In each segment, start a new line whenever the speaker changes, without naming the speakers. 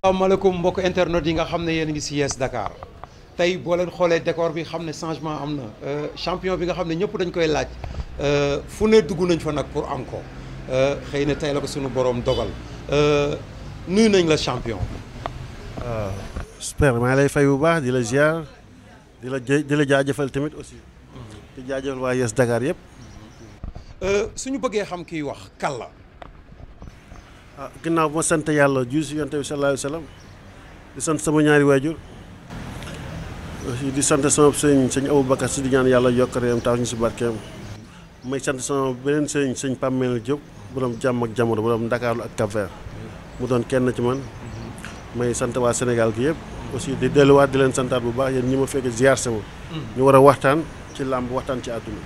asalaamaaleykum mbokk internet yi nga xam ne yéen ngi si Yes Dakar tey boo leen xoolee décor bi xam ne changement am na champion bi nga xam ne ñëpp dañ koy laaj fu ne dugg nañ fa nag pour am ko xëy na tey la ko suñu borom dogal nuyu nañ la champion.
waaw super maa lay fay bu baax di la ziar di la jë di la jaajëfal tamit aussi. di jaajëfal waa Yes Dakar yëpp.
suñu bëggee xam kiy wax kan la.
ah ginnaaw bu ma sant yàlla ju si yonte bi sallallahu alayhi wa sallam di sant sama ñaari waajur aussi di sant sama sëñ sëñ Aboubacar si di ñaan yàlla yokk réewam tax ñu si barkeem may sant sama beneen sëñ sëñ Pamel Diop borom jàmm ak jamono borom Ndakaaru ak Cap-Vert mu doon kenn ci man may sant waa Sénégal gi yëpp aussi di delluwaat di leen santaat bu baax yéen ñi ma fekk ziar sama ñu war a waxtaan ci làmb waxtaan ci àdduna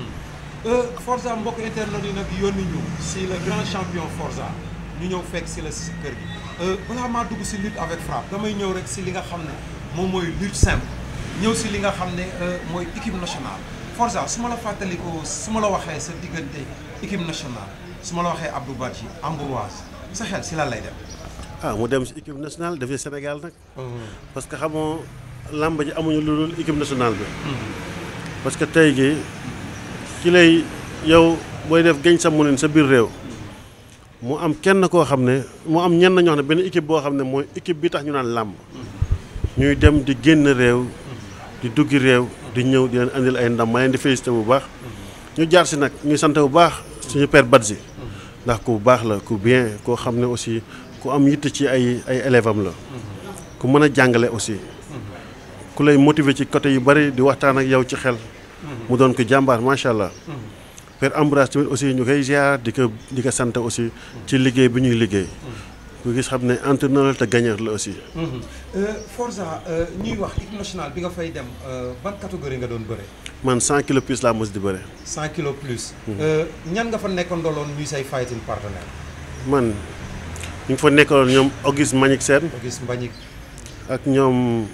Forza mbokk internet yi nag yónni ñu si le grand champion Forza ñu ñëw fekk si la si kër gi balaa maa dugg si lutte avec frappe damay ñëw rek si li nga xam ne moom mooy lutte simple ñëw si li nga xam ne mooy équipe nationale Forza su ma la fàttalikoo su ma la waxee sa diggante équipe nationale su ma la waxee Abdou Badji Ambroise sa xel si lan lay dem.
ah mu dem si équipe nationale dafay Sénégal nag. parce que xamoo làmb ji amuñu lu dul équipe nationale bi. parce que tey jii ki lay yow booy def gañ sa munin sa biir réew. mu am kenn koo xam ne mu am ñenn ñoo xam ne benn équipe boo xam ne mooy équipe bi tax ñu naan làmb ñuy dem di génn réew di duggi réew di ñëw di leen andil ay ndam ma leen di félicité bu baax ñu jaar si nag ñuy sant bu baax suñu père Badji ndax ku baax la ku bien koo xam ne aussi ku am yitt ci ay ay élève am la ku mën a jàngale aussi ku lay motiver ci côté yu bari di waxtaan ak yow ci xel mu doon ko jàmbaar macha allah Père Ambroise tamit aussi ñu koy ziar di ko di ko sant aussi ci liggéey bi ñuy liggéey ku gis xam ne entraîneur te gagneur la aussi.
Forza ñuy wax équipe nationale bi nga fay dem ban catégorie nga doon bëre.
man 100 kilos plus laa mos di bëre.
100 kilos plus. ñan nga fa nekkandoloon ñuy say fighting partenaire.
man ñu ngi fa nekkaloon ñoom Auguste Mbagnick Sène
Auguste Mbagnick.
ak ñoom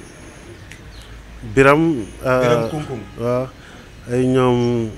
Biram.
Biram Kunkung.
waaw ay ñoom.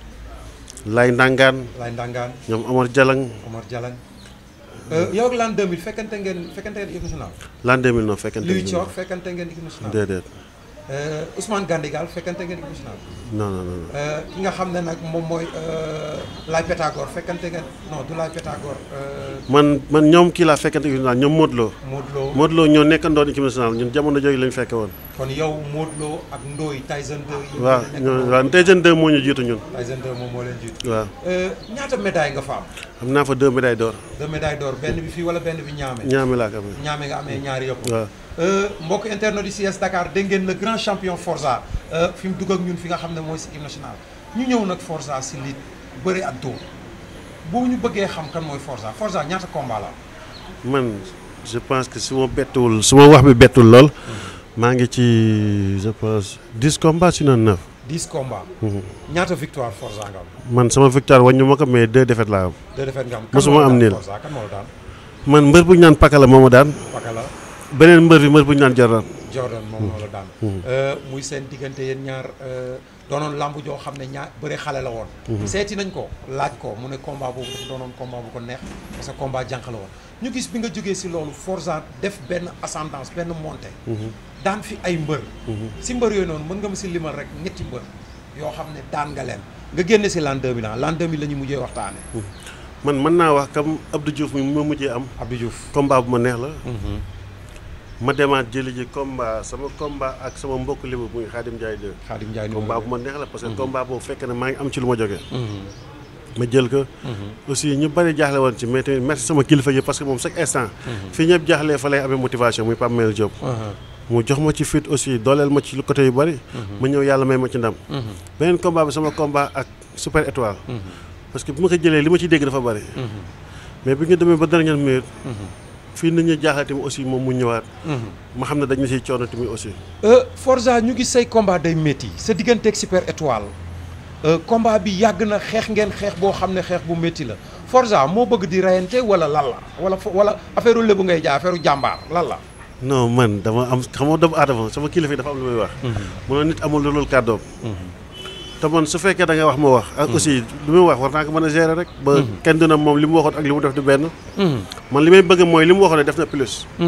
Lay Ndangaan.
Lay Ndangaan.
ñoom Omar Jalang.
Omar Jalang. yow ak l'an 2000 fekkante ngeen fekkante ngeen équipe nationale.
l'an 2000 non fekkante
Louis Thior fekkante ngeen équipe nationale.
déedéet.
Ousmane Gandigal fekkante ngeen équipe nationale.
non non non.
ki nga xam ne nag moom mooy Laye Pythagore fekkante ngeen non du Laye Pythagore.
man man ñoom kii laa fekkante équipe nationale ñoom Modou Lo.
Modou Lo
Modou Lo ñoo nekkandoon équipe nationale ñun jamono jooju lañ fekke woon.
kon yow Modou Lo ak Ndoye Tyson 2.
waaw ñoo waaw Tyson 2 moo ñu jiitu ñun.
Tyson 2 moom moo leen jiitu.
waaw.
ñaata médaille nga fa am.
am naa fa deux médailles d'or.
deux médailles d'or benn bi fii wala benn bi ñaame.
ñaame laa ko amee.
ñaame nga amee ñaari yëpp.
waaw.
mbokk internet yi si Yes Dakar dégg ngeen le grand champion Forza fi mu dugg ak ñun fi nga xam ne mooy si équipe nationale ñu ñëw nag Forza si lit bëri ak dóor boo ñu bëggee xam kan mooy Forza Forza ñaata combat la
man je pense que su ma bettuwul su ma wax bi bettul lool. maa ngi ci je pense dix combats sinon neuf.
dix combats. ñaata victoire Forza nga am.
man sama victoire wàññi ma ko mais deux défaites laa am.
deux défaites nga am.
mosuma am niil
Forza kan moo la daan.
man mbër bu ñu naan Pakala moo ma daan.
Pakala
beneen mbër bi mbër bu ñu naan Jordan.
Jordan moom moo la daan. muy seen diggante yéen ñaar doonoon lamb joo xam ne ñaar bëre xale la woon. seeti nañ ko laaj ko mu ne combat boobu dafa doonoon combat bu ko neex parce que combat jànq la woon ñu gis bi nga jógee si loolu Forza def benn ascendance benn montée. daan fi ay mbër. si mbër yooyu noonu mën nga ma si limal rek ñetti mbër yoo xam ne daan nga leen nga génne si l'an 2000 ah l'an 2000 la ñu mujjee waxtaane
man mën naa wax comme Abdou Diouf mi ma mujjee am.
Abdou Diouf.
combat bu ma neex la. ma demaat jëli ji combat sama combat ak sama mbokk libu muy Khadim Ndiaye 2.
Khadim Ndiaye
combat bu ma neex la parce que combat boobu fekk na maa ngi am ci lu ma jógee. ma jël ko. aussi ñu bari jaaxle woon ci mais tamit merci sama kilifa yi parce que moom chaque instant. fii ñëpp jaaxlee fa lay amee motivation muy Pape Mel Diop. mu jox ma ci fit aussi dooleel ma ci lu côté yu bari. ma ñëw yàlla may ma ci ndam. beneen combat bi sama combat ak super étoile. parce que bi ma ko jëlee li ma ci dégg dafa bari. mais bi nga demee ba dernière minute. fii nit ñi jaaxle tamit aussi moom mu ñëwaat. ma xam ne dañ na siy coono tamit aussi.
Forza ñu gis say combat day métti sa digganteeg super étoile combat bi yàgg na xeex ngeen xeex boo xam ne xeex bu métti la Forza moo bëgg di reyante wala lan la wala wala affaire lébu ngay jaay affaire jàmbaar lan la.
non man dama am xam nga doomu aadama sama kilifa dafa am lu muy wax. mu ne nit amul lu dul kàddoom. te man su fekkee da nga wax ma wax. ak aussi lu muy wax war naa ko mën a gérer rek. ba kenn dina moom li mu waxoon ak li mu def du benn. man li may bëgg mooy li mu waxoon ne def na plus.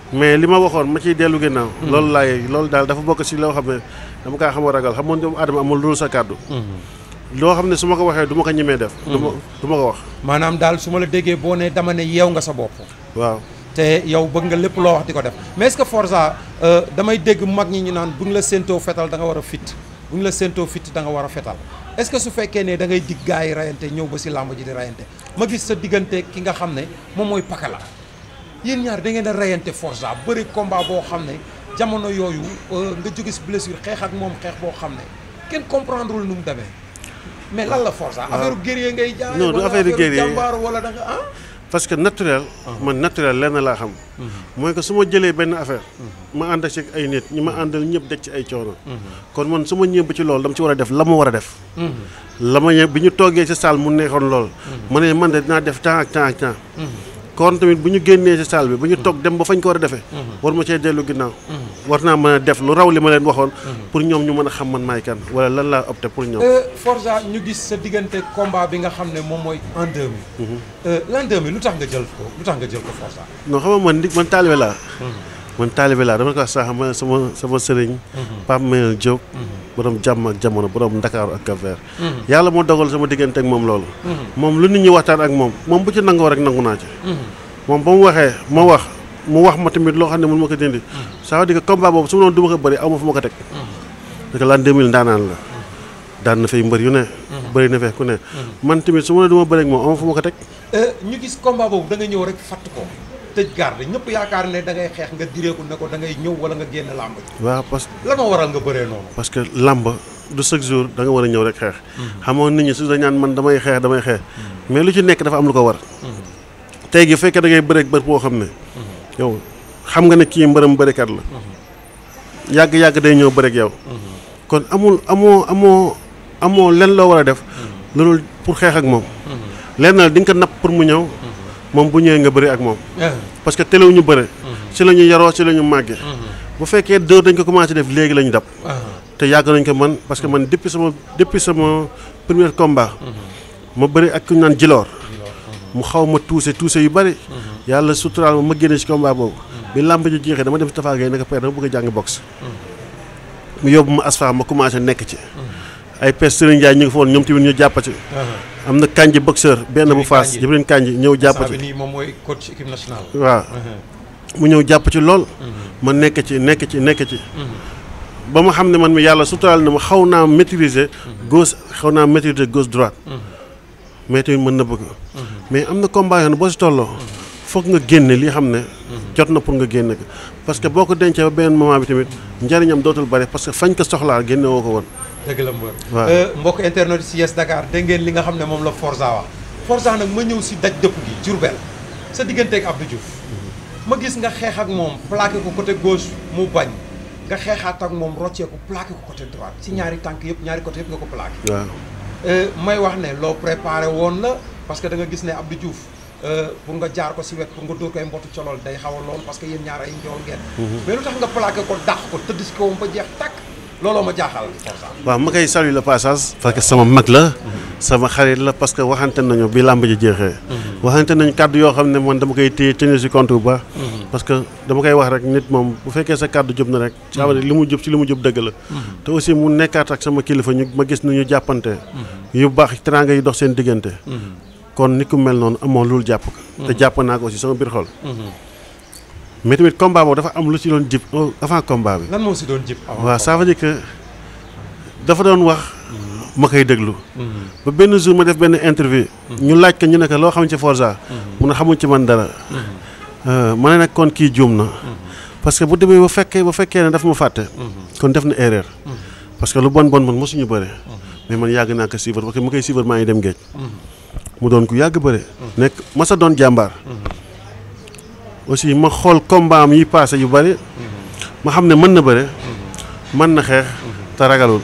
mais li ma waxoon ma ciy dellu ginnaaw. loolu laay loolu daal dafa bokk si loo xam ne dama kaa xam a ragal xam nga doomu aadama amul loolu sa kàddu. loo xam ne su ma ko waxee du ma ko ñemee def. du ma du ma ko wax.
maanaam daal su ma la déggee boo ne dama ne yeew nga sa bopp
waaw
te yow bëgg nga lépp loo wax di ko def mais est-ce que Forza euh, damay dégg mag ñi ñu naan bu ñu la séentoo fetal da nga war a fit bu ñu la séentoo fit da nga war a fetal est-ce que su fekkee ne da ngay dig gars yi rayante ñëw ba si làmb ji di rayante ma gis sa diggante ki nga xam ne moom mooy Pakala yéen ñaar da ngeen a rayante Forza bëri combat boo xam ne jamono yooyu euh, nga jóge si blessure xeex ak moom xeex boo xam ne kenn comprendrewul nu mu demee mais lan la Forza affaire guerrier ngay jaay
Non, du
wala
affaire guerrier.
jàmbaar wala da nga ah
parce que naturel. man naturel lenn laa xam. mooy que su ma jëlee benn affaire. ma ànd ak ci ay nit ñi ma àndal ñëpp deg ci ay coono. kon man su ma ñëw ba ci loolu dama ci war a def la ma war a def. la ma ñëw bi ñu toogee ci salle mu neexoon lool. ma ne man de dinaa def temps ak temps ak temps. kon tamit bu ñu génnee ci salle bi bu ñu toog dem ba fañ ko war a defee. war ma cee dellu ginnaaw. war naa mën a def lu raw li ma leen waxoon. pour ñoom ñu mën a xam man maay kan wala lan laa opté pour ñoom.
Euh, Forza ñu gis sa diggante combat bi nga xam ne moom mooy en 2000. Euh, l'an 2000 lu tax nga jël ko lu tax nga jël ko Forza.
non xam nga man nit man taalibe laa. man taalibe laa dama ko wax sax ma sama sama sëriñ. Pape Mayel Diop. borom jàmm ak jamono borom Ndakaaru ak Cap-Vert. yàlla moo dogal sama diggante ak moom loolu. moom lu nit ñi waxtaan ak moom moom bu ci nangoo rek nangu naa ci. moom ba mu waxee ma wax mu wax ma tamit loo xam ne mun ma ko dindi. ça veut dire que combat boobu su ma doon du ma ko bëri aw ma fu ma ko teg. parce que l'an 2000 ndaanaan la. daan na fay mbër yu ne. bëri na fee ku ne. man tamit su ma nee du ma bëri ak moom aw ma fu ma ko teg.
Euh, ñu gis combat boobu da nga ñëw rek fatt ko tëj garde ñëpp yaakaar ne da ngay xeex nga direeku ne ko da ngay ñëw wala nga génn làmb ji
waaw parce
lan moo waral nga bëree noonu.
parce que làmb du chaque jour da nga war a ñëw rek xeex. xamoon nit ñi su dañ naan man damay xeex damay xeex. mais lu ci nekk dafa am lu ko war. tey gi fekkee da ngay bëreeg bër boo xam ne. yow xam nga ne kii mbërëm bërekat la. yàgg yàgg day ñëw bëreeg yow. kon amul amoo amoo amoo len loo war a def. loolu pour xeex ak moom. lenn la di nga ko napp pour mu ñëw. moom bu ñëwee nga bëri ak moom. parce que telew ñu bëre. si la ñu yaroo si la ñu màggee. bu fekkee dóor dañ ko commencé def léegi la ñu dab. te yàgg nañ ko man parce que man depuis sama depuis sama premier combat. ma bëri ak ku ñu naan jiloor. mu xaw ma tuuse tuuse yu bëri. yàlla suturaal ma ma génne si combat boobu. bi làmb ji jeexee dama dem si Tafa Gueye naka père dama bëgg a jàng boxe. mu yóbbu ma asfa ma commencé nekk ci. ay pes Serigne Ndiaye ñu ngi fa woon ñoom tamit ñu jàpp ci. am na kanji boxeur benn bu faas Jibril kanji ñëw jàpp
saa
ci.
bi nii moom mooy coach équipe nationale.
waaw mu ñëw jàpp ci lool. ma nekk ci nekk ci nekk ci. ba ma xam ne man mi yàlla suturaal na ma xaw naa maîtriser. gauche xaw naa maîtriser gauche droite. mais tamit mën na bëgg. mais am na combat yoo xam ne boo si tolloo. foog nga génne li xam ne. jot na pour nga génne ko parce que boo ko dencee ba benn moment bi tamit njariñam dootul bari parce que fañ ko soxlaa génne woo ko woon.
dëgg la mbër.
waaw.
Euh, mbokk internet yi si Yes Dakar dégg ngeen li nga xam ne moom la Forza wax Forza nag ma ñëw si daj dëpp gi Diourbel sa digganteeg Abdou Diouf ma gis nga xeex ak moom plaqué ko côté gauche mu bañ nga xeexaat ak moom roccee ko plaqué ko côté droite si ñaari tànk yëpp ñaari côté yëpp nga ko plaqué.
waaw
Euh, may wax ne loo préparé woon la parce que da nga gis ne Abdou Diouf euh, pour nga jaar ko si wet pour nga dóor koy mbottu colol day xaw a lool parce que yéen ñaar ay njool ngeen. mais lu tax nga plaqué ko dàq ko tëdd si kawam ba jeex tàkk looloo ma jaaxal Forza.
waaw ma koy saluer le passage parce que sama mag la sama xarit la parce que waxante nañu bi làmb ji jeexee waxante nañu kàddu yoo xam ne man dama koy téye tenir si compte bu baax parce que dama koy wax rek nit moom bu fekkee sa kàddu jub na rek ça veut dire li mu jub si li mu jub dëgg la te aussi mu nekkaat ak sama kilifa ñu ma gis ni ñu jàppante yu baax teraanga yi dox seen diggante kon nit ku mel noonu amoo loolu jàpp ko te jàpp naa ko aussi sama biir xol mais tamit combat boobu dafa am lu ci doon jib avant combat bi
lan moo si doon jib avant
waaw ça veut dire que dafa doon wax ma koy déglu ba benn jour ma def benn interview ñu laaj ko ñu ne ko loo xam ci Forza mun a xamuñ ci man dara ma ne nag kon kii juum na parce que bu demee ba fekkee ba fekkee ne daf ma fàtte kon def na erreur parce que lu bon bon man mosuñu bëre mais man yàgg naa ko suivre parce que mu koy suivre maa ngi dem géej mu doon ku yàgg bëre nekk masa doon jàmbaar aussi ma xool combat am yi passé yu bëri ma xam ne mën na bëre mën na xeex te ragalul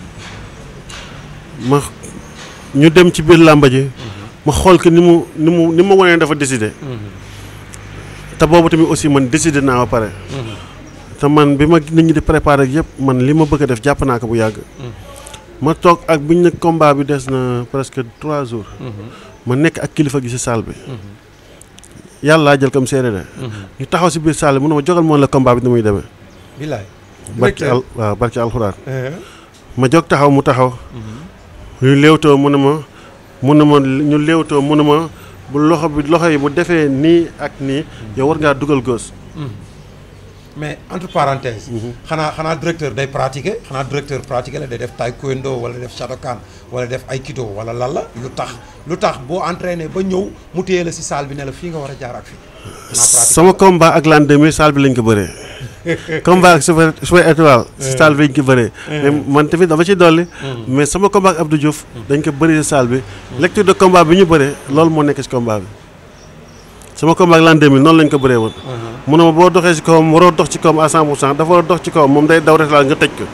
ma ñu dem ci biir làmba ji ma xool que ni mu ni mu ni ma wanee dafa décidé te boobu tamit aussi man décidé naa ba pare te man bi ma nit ñi di préparé ak yëpp man li ma bëgg a def jàpp naa ko bu yàgg ma toog ak biñ ne combat bi des na presque trois jours ma nekk ak kilifa gi ci salle bi yàlla laa jël comme seede de ñu taxaw si biir salle bi mu ne ma jogal moom la combat bi ni muy demee
bilaay.
barki al waaw barki alxuraan ma jóg taxaw mu taxaw ñu léewtoo mu ne ma mu ne ma ñu léewtoo mu ne ma bu loxo bi loxo yi bu defee nii ak nii yow war ngaa dugal gos
mais entre parenthèses. xanaa xanaa directeur day pratiquer xanaa directeur pratiquer la day def taekwondo wala def shadokan wala def aikido wala lan la lu tax lu tax boo entraîné ba ñëw mu téye la si salle bi ne la fii nga war a jaar ak fii. xanaa pratiquer
sama combat ak l'an 2000 salle bi lañ ko bëree combat ak super super étoile si salle bi lañ ko bëree mais man tamit dama ci dolli mais sama combat ak Abdou Diouf dañ ko bëri si salle bi lecture de combat bi ñu bëree loolu moo nekk si combat bi sama combat ak l'an 2000 noonu lañ ko bëree woon mu ne ma boo doxee si kawam waroo dox ci kawam à 100 pour cent dafa war a dox ci kawam moom day daw rek nga tëj ko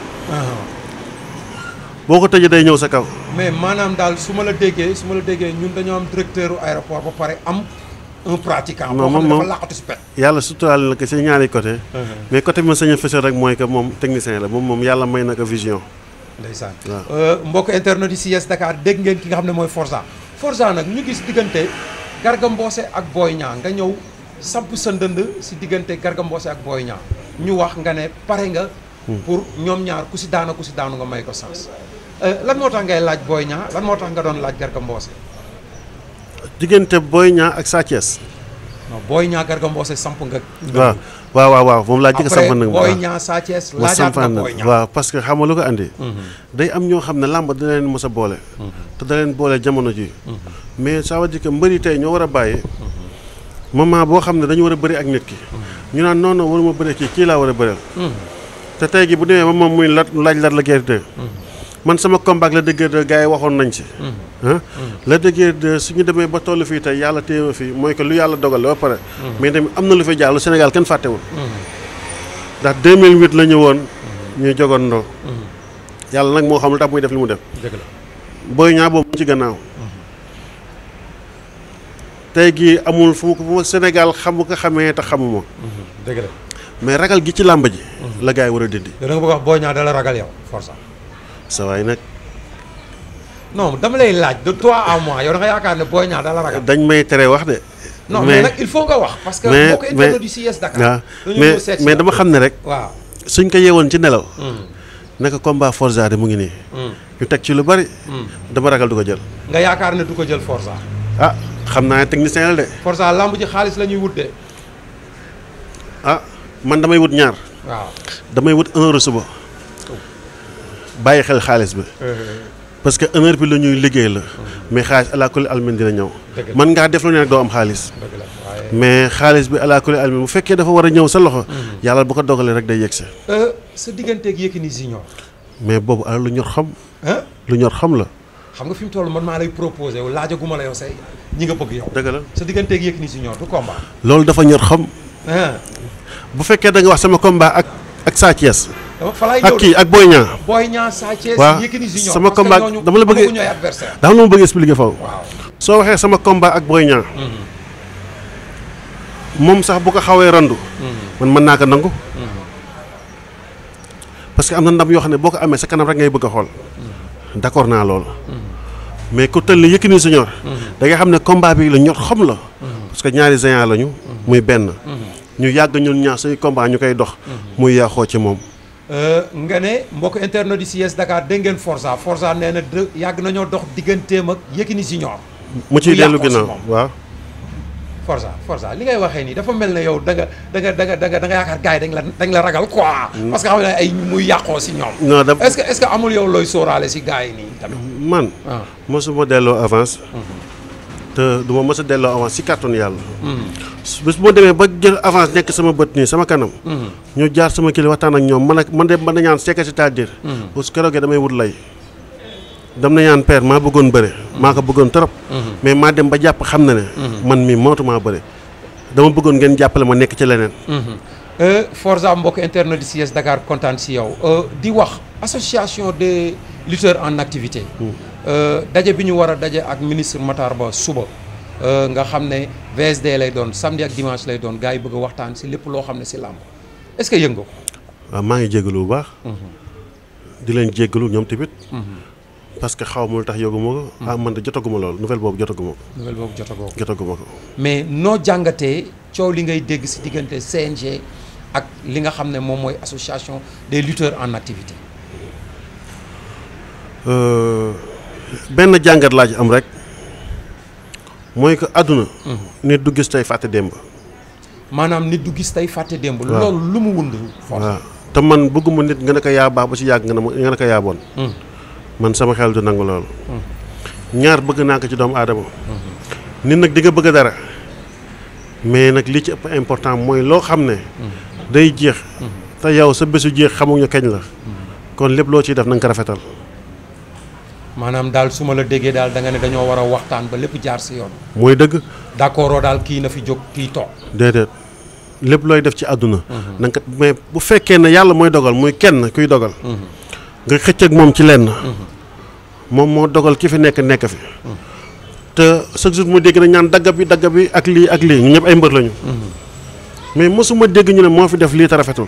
boo ko tëjee day ñëw sa kaw
mais maanaam daal su ma la déggee su ma la déggee ñun dañoo am directeur aéroport ba pare am un pratiquant.
Non,
boo xam ne
moom-
dafa laqatu si pet.
yàlla suturaal na ko si ñaari côté mais côté bi ma sañ a fësal rek mooy que moom technicien la moom moom yàlla may na ko vision
ndeysaan
waaw.
mbokk internet yi CS Dakar dégg ngeen ki nga xam ne mooy Forza Forza nag ñu gis diggante Garga Mbossé ak Boy Niang nga ñëw samp sa ndënd si diggante Garga Mbossé ak Boy Niang ñu wax nga ne pare nga pour ñoom ñaar ku si daana ku si daanu nga may ko sens lan moo tax ngay laaj Boy Niang lan moo tax nga doon laaj Garga Mbossé
diggante Boy Niang ak Sa Thiès
non Boy Niang Garga Mbossé samp nga
waaw waaw waaw waaw moom laa jëkk a
après
samp nag
Boy
waaw.
Niang Sa Thiès
ma
laajaat
sampaan
nga
nag
Boy Niang
waaw parce que xam nga lu ko andi day am ñoo xam ne làmb dina leen mos a boole te da leen boole jamono ji mais ça veut dire que mbëri tey ñoo war a bàyyi moment boo xam ne dañu war a bëri ak nit ki ñu naan non non waruma bëri kii kii laa war a bëreel te tey gi bu demee ba moom muy lat laaj lat la guerre de man sama combat ak la dëgër de gars yi waxoon nañ ci ah la dëgër de suñu demee ba toll fii tey yàlla téye ma fii mooy que lu yàlla dogal la ba pare mais tamit am na lu fi jaar lu Sénégal kenn fàttewul ndax 2008 la ñëwoon ñuy jogandoo yàlla nag moo xam lu tax muy def li mu def
dëgg la
Boy Niang boobu mu ci gannaaw tey gii amul fu mu ko fu ma Sénégal xamu ko xamee te xamuma
dëgg la
mais ragal gi ci làmb ji la gars yi war a dindi
da nga bëgg a wax Boy Niang da la ragal yow Forza
sa waay nag
non dama lay laaj de toi à moi yow da nga yaakaar ne Boy Niang da la ragal
dañ may tere wax de
non mais nag il faut nga wax parce que
mais-
boo ko
mais-
internet du CS Dakar
waaw
dañu
mais
ñëw seet si
mais
la.
dama xam ne rek
waaw
suñ ko yeewoon ci nelaw naka combat Forza de mu ngi nii ñu teg ci lu bari dama ragal du ko jël
nga yaakaar ne du ko jël Forza
ah xam naa ne technicien la de
Forza lamb ji xaalis la ñuy wut de
ah man damay wut ñaar
waaw
damay wut un heure suba bàyyi xel xaalis bi parce que une heure bi la ñuy liggéey la mais xaalis ala kulli almin dina ñëw
Dëgg la.
man ngaa def lu ne rek doo am xaalis
dëgg la waaye
mais xaalis bi ala kulli almin bu fekkee dafa war a ñëw sa loxo yàlla bu ko dogalee rek day yegsi
Euh, sa digganteeg Yékini Junior
mais boobu ala lu ñor xam
ah
lu ñor xam la
xam nga fi mu toll man maa lay proposé yow laajaguma la yow say ñi nga bëgg yow
dëgg la
sa digganteeg Yékini Junior du combat
loolu dafa ñor xam
ah
bu fekkee da nga wax sama combat ak ak Sa Thiès
dama fa laay
ak
ñëw
kii ak Boy Niang
Boy Niang Sa Thiès
Waaw,
Yékini Junior
sama
parce que
combat
ñooñu
dama la bëgg-
amaguñu ay adversaire
dafa la ma bëgg expliquer foofu
waaw
soo waxee sama combat ak Boy Niang moom sax bu ko xawee randu man mën naa ko nangu parce que am na ndam yoo xam ne boo ko amee sa kanam rek ngay bëgg a xool d'accord naa loolu mais ku tëll Yékini Junior da nga xam ne combat bi la ñor xam la parce que ñaari géant lañu muy benn ñu yàgg ñun ñaar suñu combat ñu koy dox muy yàqoo ci moom
Euh, nga ne mbokk internet di CS Dakar dégg ngeen Forza Forza nee na dë yàgg nañoo dox digganteem ak Yékini Junior
mu ciy
Mu
dellu
yàqoo si
ginnaaw
moom.
waaw
Forza Forza li ngay waxee nii dafa mel ne yow da nga da nga da nga da nga da nga yaakaar gars yi dañ la dañ la ragal quoi. parce que xam ne ay muy yàqoo si ñoom.
non da
est-ce que est-ce que amul yow looy sóoraale si gars yi nii tamit.
man
ah
mosuma delloo avance te du ma mës a delloo avance si kàttanu yàlla bés bu ma demee ba jël avance nekk sama bët nii sama kanam ñu jaar sama kili waxtaan ak ñoom man ak man de man nañaan c'est que c'est-à-dire parce que keroog damay wut lay dem na ñaan père maa bëggoon bëre maa ko bëggoon trop mais maa dem ba jàpp xam na ne man mii mootumaa bëre dama bëggoon ngeen jàppale ma nekk ci leneen
Euh, Forza mbokk internet di CS Dakar kontaan si yow Euh, di wax association des lutteurs en activité. Euh, daje bi ñu war a daje ak ministre Matar Ba suba. Euh, nga xam ne VSD lay doon samedi ak dimanche lay doon gars yi bëgg a waxtaan si lépp loo xam ne si làmb est-ce que yëngu ko.
waaw maa ngi jéggalu bu baax di leen jéggalu ñoom tamit parce que xaw ma lu tax yóguma ko. ah man de jotaguma loolu nouvelle boobu jotaguma ko
nouvelle boobu jotagoo ko
jotaguma ko.
mais noo jàngatee coow li ngay dégg si diggante CNG ak li nga xam ne moom mooy association des lutteurs en activité.
benn jàngat laa ci am rek mooy que àdduna. nit du gis tey fàtte démb.
maanaam nit du gis tey fàtte démb. loolu lu mu wund.
waaw te man bëgguma nit nga ne ko yaa baax ba ci yàgg nga ne ma nga ne ko yaa bon. man sama xel du nangu loolu. ñaar bëgg naa ko ci doomu aadama. nit nag di nga bëgg dara. mais nag li ci ëpp important mooy loo xam ne. day jeex. te yow sa bésu jeex xamuñu kañ la. kon lépp loo ciy def na nga ko rafetal.
maanaam daal su ma la déggee daal da nga ne dañoo war a waxtaan ba lépp jaar si yoon.
mooy dëgg.
d'accord daal kii na fi jóg kii toog.
déedéet lépp looy def ci àdduna. na nga ko mais bu fekkee ne yàlla mooy dogal muy kenn kuy dogal. nga xëcc ak moom ci lenn. moom moo dogal ki fi nekk nekk fi. te chaque jour mu dégg na ñaan dagga bi dagga bi ak lii ak lii ñu ñëpp ay mbër lañu. mais mosuma dégg ñu ne moo fi def lii te rafetul.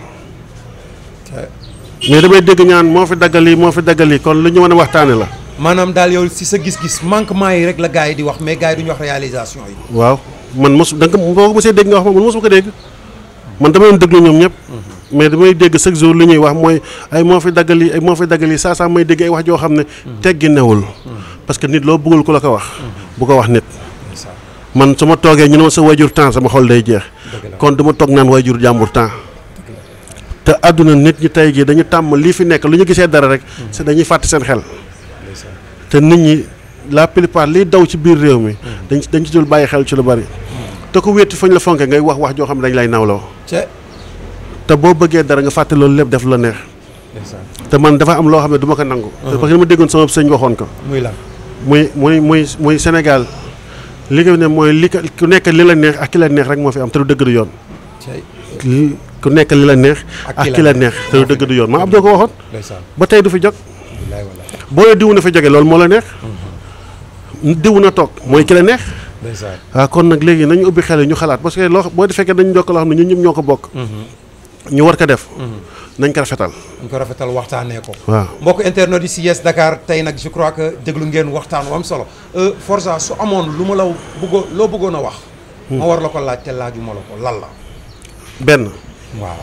mais damay dégg ñaan moo fi daggal lii moo fi daggal lii kon lu ñu mën a waxtaane la.
maanaam daal yow si sa gis-gis manquement yi rek la gars yi di wax mais gars yi duñu wax réalisation yi.
waaw man mosu da nga ko boo ko mosee dégg nga wax ma man mosuma ko dégg. man dama leen déglu ñoom ñëpp. mais damay dégg chaque jour li ñuy wax mooy ay moo fi daggal lii ay moo fi daggal lii saa saa may dégg ay wax joo xam ne. teggi newul. parce que nit loo bëggul ku la ko wax. bu ko wax nit. man su ma toogee ñu ne ma sa wayjur temps sama xol day jeex. kon du ma toog naan wayjur jàmbur temps. te àdduna nit ñi tey jii dañu tàmm lii fi nekk lu ñu gisee dara rek. c'est dañuy fàtte seen xel. te nit ñi la plupart liy daw ci biir réew mi. dañ ci dañ ci dul bàyyi xel ci lu bari. te ku wéeti fañ la fonke ngay wax wax joo xam ne dañ lay nawloo. te boo bëggee dara nga fàtte loolu lépp def la neex. te man dafa am loo xam ne du ma ko nangu. parce que dama déggoon sama sëñ waxoon ko.
muy lan
muy muy muy muy Sénégal li nga ne mooy li ku nekk li la neex ak ki la neex rek moo fi am te du dëgg du yoon. ku nekk li la neex. ak ki la neex te du dëgg du yoon maa Abdou ko waxoon. ba tey du fi jóg. boo nee diw na fa jóge loolu moo la neex. diw na toog mooy ki la neex. waaw kon nag léegi nañu ubbi xel yi ñu xalaat parce que loo boo fekkee dañu jokk loo xam ne ñun ñëpp ñoo ko bokk. ñu war ko def. nañ ko rafetal.
nañ ko rafetal waxtaanee ko.
waaw
mbokk internet yi si Yes Dakar tey nag je crois que déglu ngeen waxtaan wu am solo Forza su amoon lu ma la bëggoo loo bëggoon a wax. ma war la ko laaj te laajuma la ko lan la.
benn.
waaw.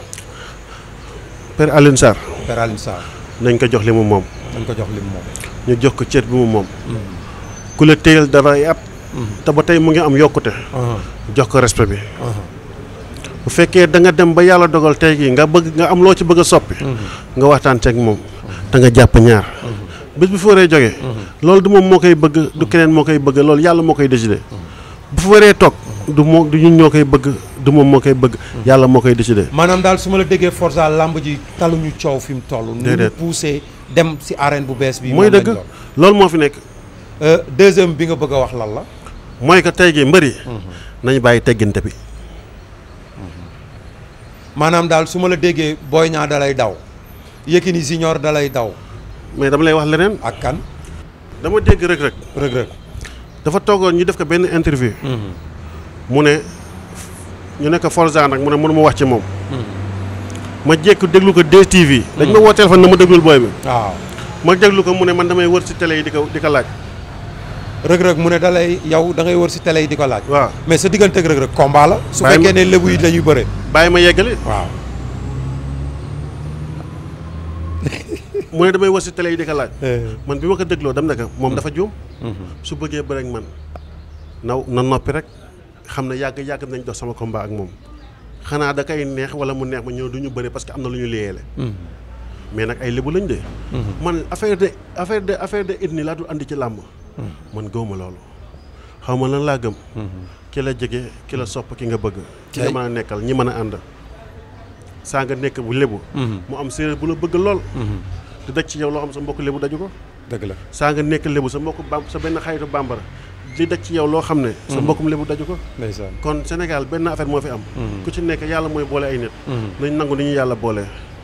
Père Alioune Sarr.
Père Alioune Sarr.
nañ ko jox li mu moom.
nañ ko jox li mu moom.
ñu jox ko cër bi mu moom. ku la téyel dara ay at. te ba tey mu ngi am yokkute. jox ko respect bi. bu fekkee da nga dem ba yàlla dogal tey jii nga bëgg nga am loo ci bëgg a soppi. nga waxtaan ceeg moom. te nga jàpp ñaar. bés bu fi waree jógee. loolu du moom moo koy bëgg du keneen moo koy bëgg loolu yàlla moo koy décider. bu fi waree toog du moo du ñun ñoo koy bëgg du moom moo koy bëgg. yàlla moo koy décider.
maanaam daal su ma la déggee Forza làmb ji taluñu coow fi mu toll.
déedéet
nu mu poussé dem si arène bu bees bi.
mooy dëgg loolu moo fi nekk.
deuxième bi nga bëgg a wax lan la.
mooy que tey jii mbëri. nañu bàyyi tegginte bi.
maanaam daal su ma la déggee Boy Niang da lay daw Yékini Junior da lay daw.
mais dama lay wax leneen.
ak kan.
dama dégg rek rek.
Reug Reug.
dafa toogoon ñu def ko benn interview. mu ne ñu nekk Forza nag mu ne mënu ma wax ci moom. ma jékku déglu ko DTV. dañ ma woo téléphone na ma déglul booy bi.
waaw.
ma déglu ko mu ne man damay wër ci télé yi di ko di ko laaj.
Reug Reug mu ne da lay yow da ngay wër si télé yi di ko laaj.
waaw
mais sa diggante ak Reug Reug combat la. su
Bàyyi ma-
fekkee ne lébu yi dañuy bëre.
bàyyi ma yeggali.
waaw.
mu ne damay wër ci télé yi di ko laaj. man bi ma ko dégloo dem na ko moom dafa juum. su bëggee bëre ak man naw na noppi rek xam ne yàgg yàgg nañ dox sama combat ak moom xanaa da koy neex wala mu neex ma ñëw du ñu bëre parce que am na lu ñu liyeele mais nag ay lébu lañ de. man affaire de affaire de affaire de ethnie laa dul andi ci làmb. man gëwma loolu xaw ma lan laa gëm. ki la jege ki la sopp ki nga bëgg. ki nga
Kay.
mën a nekkal ñi mën a ànd. saa nga nekk bu lébu. mu am séeréer bu la bëgg lool. di daj ci yow loo xam sa mbokk lébu daju ko.
dëgg la.
saa nga nekk lébu sa mbokk bam sa benn xaritu bambara di daj ci yow loo xam ne. sa mbokkum lébu daju ko.
ndeysaan.
kon Sénégal benn affaire moo fi am. ku ci nekk yàlla mooy boole ay nit. nañ nangu ni ñu yàlla boole.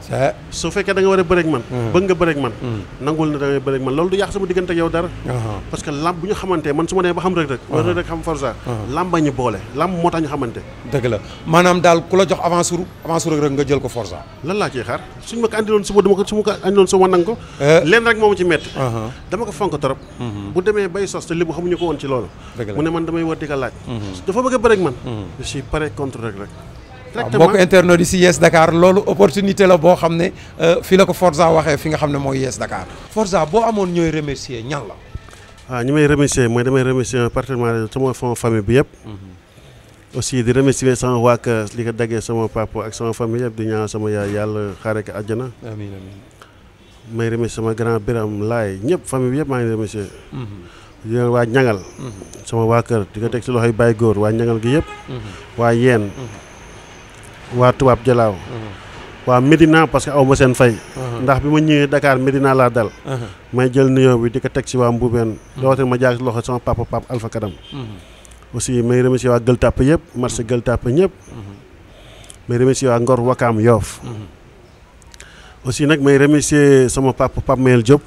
c'est
su fekkee da nga war a bëreeg man bëgg nga bëreeg man nangul na da ngay bëreeg man loolu du yàq sama diggante ak yow dara parce que lamb bu ñu xamante man su ma nee ba xam rek rek wala rek xam Forza lamba ñu boole lamb moo tax ñu xamante
dëgg la maanaam daal ku la jox avance sur avance sur rek nga jël ko Forza
lan laa ciy xaar suñ ma ko andiloon suba dama ko su ma ko andiloon suba nang ko leen rek moo ma ci metti dama ko fonk trop bu demee bay sos te li bu xamuñu ko woon ci loolu
Dëgg la.
mu ne man damay war di ko laaj dafa bëgg a bëreeg man je suis prêt contre rek rek
waaw mbokk internet yi si Yes Dakar loolu opportunité la boo xam ne fii la ko Forza waxee fi nga xam ne mooy Yes Dakar Forza boo amoon ñooy remercier ñan la
waaw ñi may remercier mooy damay remercier particulièrement sama fond famille bi yëpp aussi di remercier sama waa kër li ko daggee sama papa ak sama famille yëpp di ñaan sama yaay yàlla xaare ko àjjana
amiin amiin
may remercier sama grand biram laay ñëpp famille bi yëpp maa ngi remercier di leen waa ñangal sama waa kër di ko teg si loxoy Baye Góor waa ñangal gi yëpp waa yeen waa tubaab jalaaw waa Médina parce que aw ma seen fay ndax bi ma ñëwee Dakar Médina laa dal may jël nuyoo bi di ko teg si waa Mboubeen rawatina ma jaar si loxo sama papa papa Alpha Kadam aussi may remercier waa Gueule Tapée yëpp marché Gueule Tapée ñëpp may remercier waa Ngor Wakaam Yoof aussi nag may remercier sama papa Pape Mayel Diop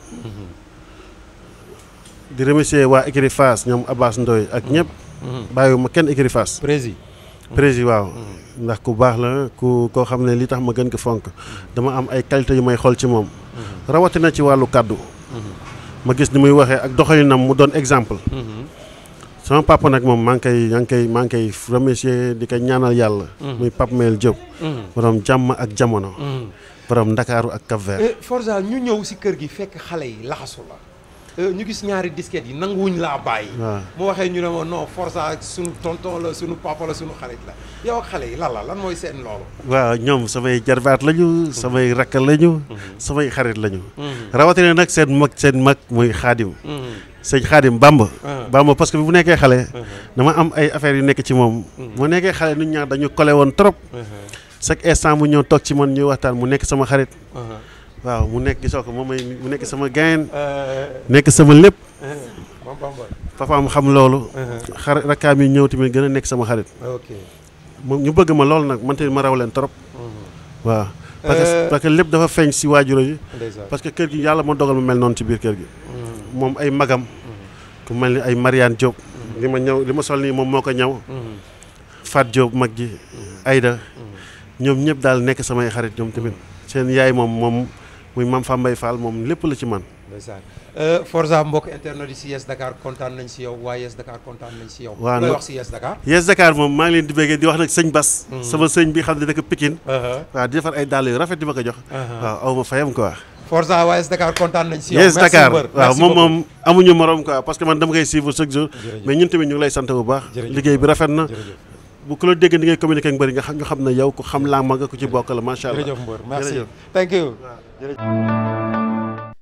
di remercier waa écurie Fass ñoom Abbas Ndoy ak ñëpp bàyyiwuma kenn écurie Fass
prési
prési waaw ndax ku baax la ku koo xam ne li tax ma gën ko fonk dama am ay qualité yu may xool ci moom rawatina ci wàllu kàddu ma gis ni muy waxee ak doxalinam mu doon exemple sama papa nag moom maa ngi koy maa ngi koy maa ngi koy remercier di ko ñaanal yàlla muy Pape Mayel Diop borom jàmm ak jamono borom Ndakaaru ak Cap Vert
Forza ñu ñëw si kër gi fekk xale yi laxasu la ñu gis ñaari disquette yi nanguwuñ laa bàyyi
waaw
mu waxee ñu ne ma non Forza sunu tonton la sunu papa la sunu xarit la yow ak xale yi lan la lan mooy seen loolu
waaw ñoom samay jarbaat lañu samay rakk lañu samay xarit lañu rawatina nag seen mag seen mag muy xaadim sëñ xaadim bamba bamba parce que bi bu nekkee xale dama am ay affaires yu nekk ci moom mu nekkee xale nit ñaar dañu collé woon trop chaque instant mu ñëw toog ci man ñuy waxtaan mu nekk sama xarit waaw mu nekk gisoo ko moom may mu nekk sama gayen nekk sama lépp
moom Bamba
papaam xam loolu xarit rakkaam yi ñëw tamit gën a nekk sama xarit
ok
moom ñu bëgg ma loolu nag man tamit ma raw leen trop waaw parce que parce que lépp dafa feeñ si waajuro yi
ndeysaan
parce que kër gi yàlla moo dogal ma mel noonu ci biir kër gi moom ay magam ku mel ni ay Mariane Diop li ma ñëw li ma sol nii moom moo ko ñëw Fat Diop mag ji Aïda ñoom ñëpp daal nekk samay xarit ñoom tamit seen yaay moom moom muy Mame Fambaye Fall moom lépp la ci man
ndeysaan Forza mbokk internet yi si Yes Dakar kontaan nañ si yow waa Yes Dakar kontaan nañ si yow
Waaw,
looy
no-
wax si Yes Dakar
Yes Dakar moom maa ngi leen di bëggee di wax nag sëñ Bas sama sëñ bi xam ne dëkk Pikine waaw di defar ay dàll yu rafet di ma ko jox waaw aw ma fayam quoi
Forza waa Yes Dakar kontaan nañ si yow
Yes
Merci
Dakar
mbër.
waaw
Merci
moom
beaucoup.
moom amuñu morom quoi parce que man dama koy suivre chaque jour
Jërëjëf.
mais ñun tamit ñu ngi lay sant bu baax
Jërëjëf.
liggéey bi rafet na
jërëjëf
bu ku la dégg ni ngay communiquer ak mbëri nga xam ñu xam ne yow ku xam laa ma nga ku ci bokk la macha allah
jërëjëf mbër merci
Jërëjëf.
thank you